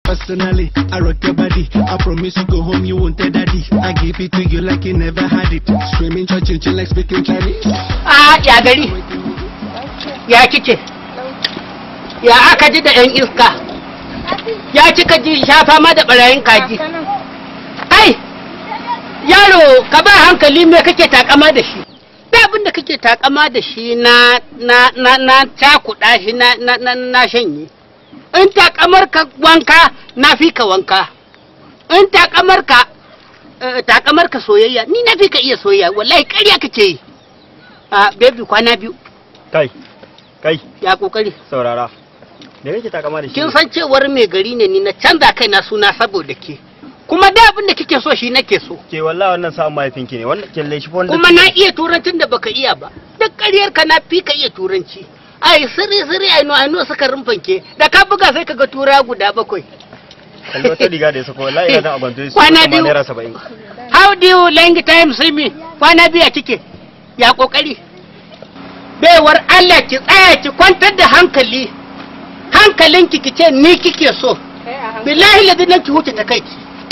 Personally, I rock your body. I promise you go home, you won't tell daddy. I give it to you like you never had it. Screaming, church, like speaking Chinese. a ya gari ya kike ya aka ji da yan iska ya kika ji shafa ma da barayin kaji ai yaro ka ba hankali me kake takama da shi da abin da kake takama da shi na na na na cakuɗa shi na na na, na shanye in takamar ka wanka na fi ka wanka in takamar ka eh, takamar ka soyayya ni na fi ka iya soyayya wallahi ƙarya kake yi a baby kwana biyu kai kai ya kokari saurara me kake takama da shi kin san cewar mai gari ne ni na canza kai na suna saboda ke kuma da abin da kike so shi nake so ke wallahi wannan sa'an mahaifinki ne wannan kelle shi fa wanda kuma na iya turancin da baka iya ba duk ƙaryar ka na fi ka iya turanci ai sirri sirri ai no ai no suka rumfanke da ka buga sai kaga tura guda bakwai kallo ta riga da ya sako wallahi ya zan agwanto su Kwana kamar biyu. naira saba'in how do you long time see me kwana biya kike ya kokari baiwar Allah ki tsaya ki kwantar da hankali hankalinki ki ce ni kike so billahi ladin ki huce ta kai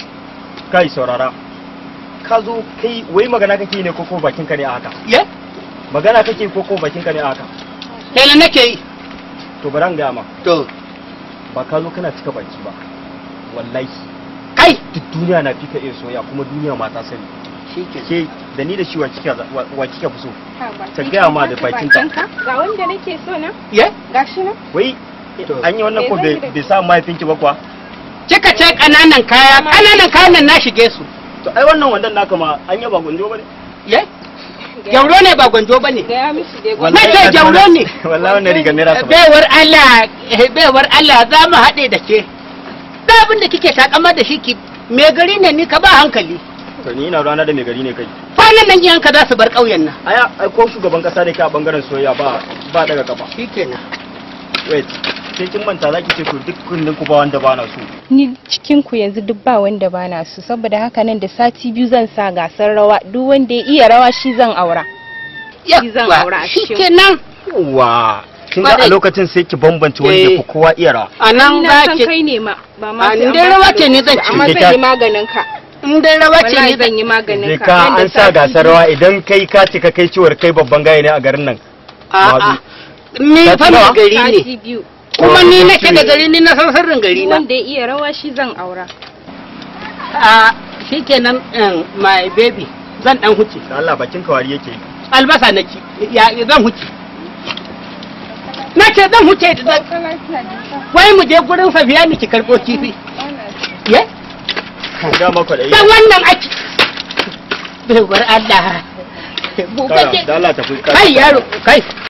kai saurara ka zo kai wai magana kake ne ko ko bakin ka ne a haka ye magana kake ko ko bakin ka ne a haka yana nake yi to bari an gaya ma to ba ka zo kana cika baki ba wallahi kai duk duniya na fika iya soya kuma duniya ma ta sani shike ke da ni da shi wa kika za- wa- wa kika fi so ta gaya ma da bakinta Ga wanda nake so na, ye gashi na. wai To. an yi wannan ko Me bai zan yi da bai sa mahaifinki ba kuwa kika ce kananan kaya kananan kayan nan na shige su to ai wannan wandan naka ma an yaba gunjo bane ye jauro ne ba gwanjo bane Gaya mishi dai Wallahi gwanda. ce jauro ne. wallahi wannan rigar naira saba'in baiwar Allah eh, baiwar Allah za mu haɗe da ke da abin da kike takama da shi ki me gari ne ni ka ba hankali to ni ina rana da mai gari ne kai kwanan nan iyanka za su bar ƙauyen nan aya ai ko shugaban kasa da ke a bangaren soyayya ba ba daga kafa shikenan wait sai kin manta zaki ce to duk kullun ku ba wanda ba na so Ni cikin ku yanzu duk ba wanda bana so saboda haka nan da sati biyu zan sa gasar rawa duk wanda ya iya rawa shi zan aura. Shi zan aura a cikin- shikenan wa kin ga a Kwarai. lokacin sai ki bambance wanda Eh. ku kowa iya rawa a Ni nan na za san ki kai ne ma ba ma A, sai ni an dai baka rawa ce ni lokaci zan ba, ci. Amma Je zan ka- yi maganin ka. in dai rawa ce Wallahi ni zan yi maganin je ka. ka Nan da an sa sati gasar biyu. rawa idan kai ka cika kai ciwar kai babban gaya ne a garin nan a'a ni Sati fa mai nawa? gari ne Sati biyu. kuma ni nake da gari ni na san sirrin gari Duk na wanda ya iya rawa shi zan aura. a shikenan um, my baby zan dan huce da Allah bakin kawari yake yi albasa na ci ya zan huce na ce zan huce da wai mu je gurin safiya ni ki karɓo kifi ye ga maka da dan wannan aki bai bar Allah da Allah tafi kai yaro kai